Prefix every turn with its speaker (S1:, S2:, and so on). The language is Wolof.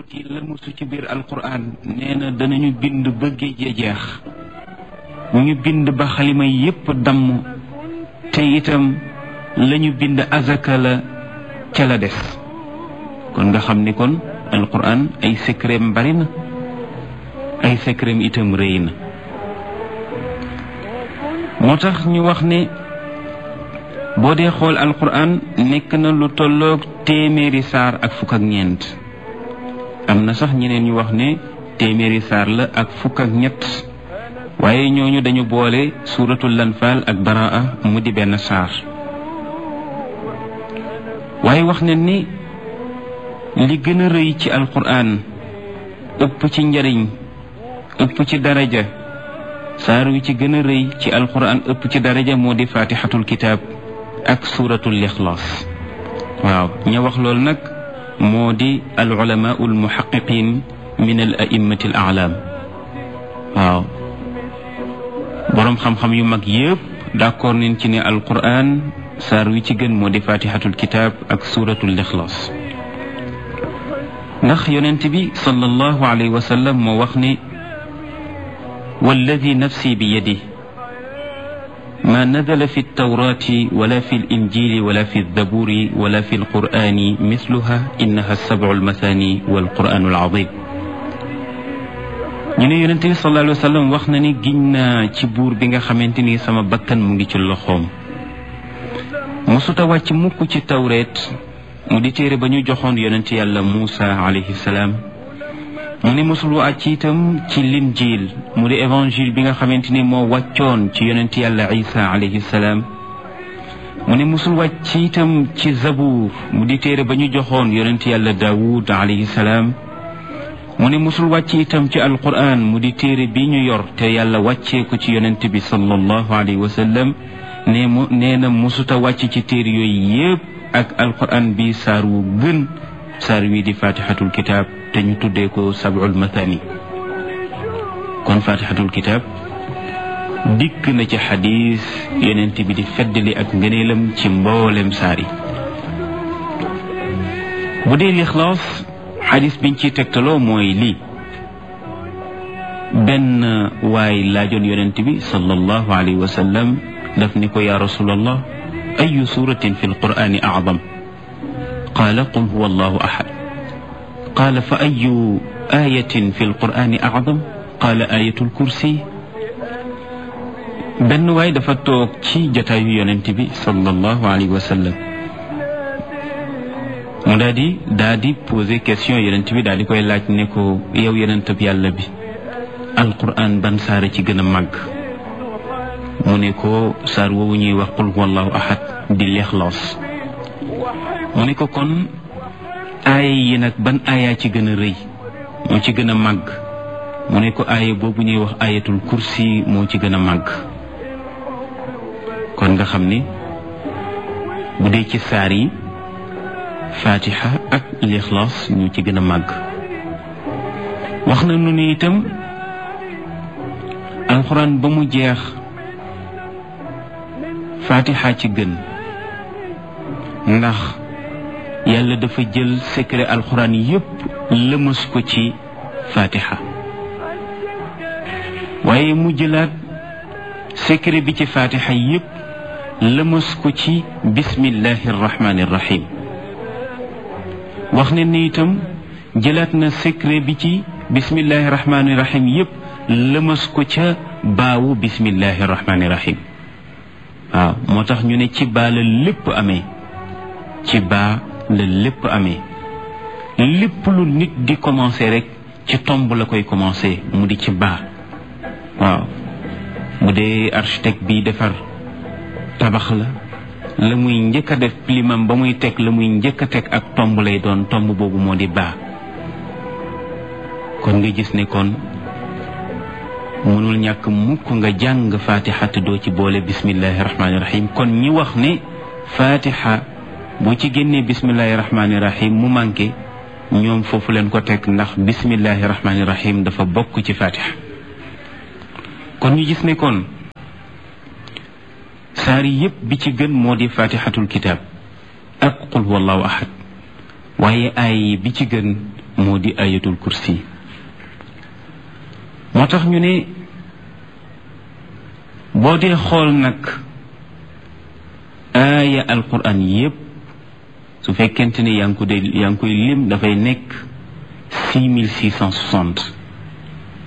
S1: ci lëmusu ci biir alquran nee na danañu bind ba géej ya jeex ñu bind ba xalima yépp damm te itam lañu bind azaka la ca la des kon nga xam ni kon alquran ay secretam bari na ay secretam itam rëy na moo tax ñu wax ne boo dee xool alquran nekk na lu tolloog téeméeri saar ak fukk ak ñeent am na sax ñeneen ñu wax ne téeméeri saar la ak fukk ak ñett waaye ñooñu dañu boole suuratul lanfaal ak baraa mu di benn saar waaye wax ne ni li gën a rëy ci alquran ëpp ci njariñ ëpp ci daraja saar wi ci gën a rëy ci alquran ëpp ci daraja moo di faatixatul kitaab ak suuratul ixlaas waaw ña wax loolu nag moo di al ulamaau al muhaqiqin min al a'immati al a'lam waaw boroom xam-xam yu mag yépp d'accord nañ ci ne alquran saar wi ci gën moo di faatixatul kitaab ak suuratul ixlaas ndax yonent bi sallallahu alayhi wa sallam moo wax ne walladi nafsi bi yadi ما نزل في التوراة ولا في الإنجيل ولا في الزبور ولا في القرآن مثلها إنها السبع المثاني والقرآن العظيم ñu ne yonent bi sallallahu alayhi wa sallam wax na ni giñ naa ci buur bi nga xamante ni sama bakkan mu ngi ci loxoom mosuta wàcc mukk ci tawreet mu di téere ba ñu joxoon yonent yàlla Muusa alayhi salaam mu ne mosul wàcc itam ci linjiil mu di évangile bi nga xamante ni moo wàccoon ci yonent yàlla isa alayhi salaam mu ne mosul wàcc itam ci zabuur mu di téere ba ñu joxoon yonent yàlla daawud alayhi salaam mu ne mosul wàcc itam ci alquran mu di téere bi ñu yor te yàlla wàccee ko ci yonent bi sallallahu alayhi wa sallam ne mu nee na mosuta wàcc ci téere yooyu yépp ak alquran bi saar wu gën saar wi di fatihatul kitab te ñu tuddee ko sab'ul mathani kon fatihatul kitab dikk na ci xadis yonent bi di feddali ak ngëneelam ci mboolem saar yi bu dee lixlaas xadis biñ ciy tegtaloo mooy lii benn waay laajoon yonent bi sallallahu alayhi wa sallam daf ni ko yaa rasulallah ayu suratin fi alqurani acdam qaala qul huwa allahu ahad qaala fa ayu ayatin fi alqurani acdam qaala ayatul kursi benn waay dafa toog ci jataayu yonent bi sallallahu alayhi wa sallam mu daal di daal di posé question yonent bi daal di koy laaj ne ko yow yonentab yàlla bi alquran ban saara ci gën a màgg mu ne ko saar woowu ñuy wax qul huwa allahu ahad di lixlaas mu ne ko kon aaya yi nag ban aaya ci gën a rëy moo ci gën a màgg mu ne ko aaya boobu ñuy wax ayatul kursi moo ci gën a màgg kon nga xam ni bu dee ci saar yi fatiha ak lixlaas ñoo ci gën a màgg wax na nu ni itam alxuraan ba mu jeex fatiha ci gën ndax yàlla dafa jël secret alxuraan yépp lëmas ko ci fatiha waaye mu jëlaat secret bi ci fatiha yépp lëmas ko ci bismillahi arrahmani irrahim wax ne ni itam jëlaat na secret bi ci bismillahi rahmani rahim yépp lëmas ko ca baawu bismillahi rahmani rahim waaw moo tax ñu ne ci baa la lépp amee ci baa la lépp amee lépp lu nit di commencer rek ci tomb la koy commencer mu di ci baa waaw bu dee architecte bi defar tabax la la muy njëkk a def limam ba muy teg la muy njëkk a teg ak tomb lay doon tomb boobu moo di baa kon nga gis ne kon mënul ñàkk mukk nga jàng fatiha te doo ci boole bismillahi rahmaani rahim kon ñi wax ne fatiha boo ci génnee bismillahi rahmaani rahim mu manqué ñoom foofu leen ko teg ndax bismillahi rahmaani rahim dafa bokk ci fatiha kon ñu gis ne kon saari yépp bi ci gën moo di fatihatul kitab ak qul huwallahu ahad waaye aay bi ci gën moo di ayatul kursi moo tax ñu ne boo dee xool nag aaya alquran yépp su fekkente ne yaa ngi ko dee yaa ngi koy lim dafay nekk six mille six cent soixante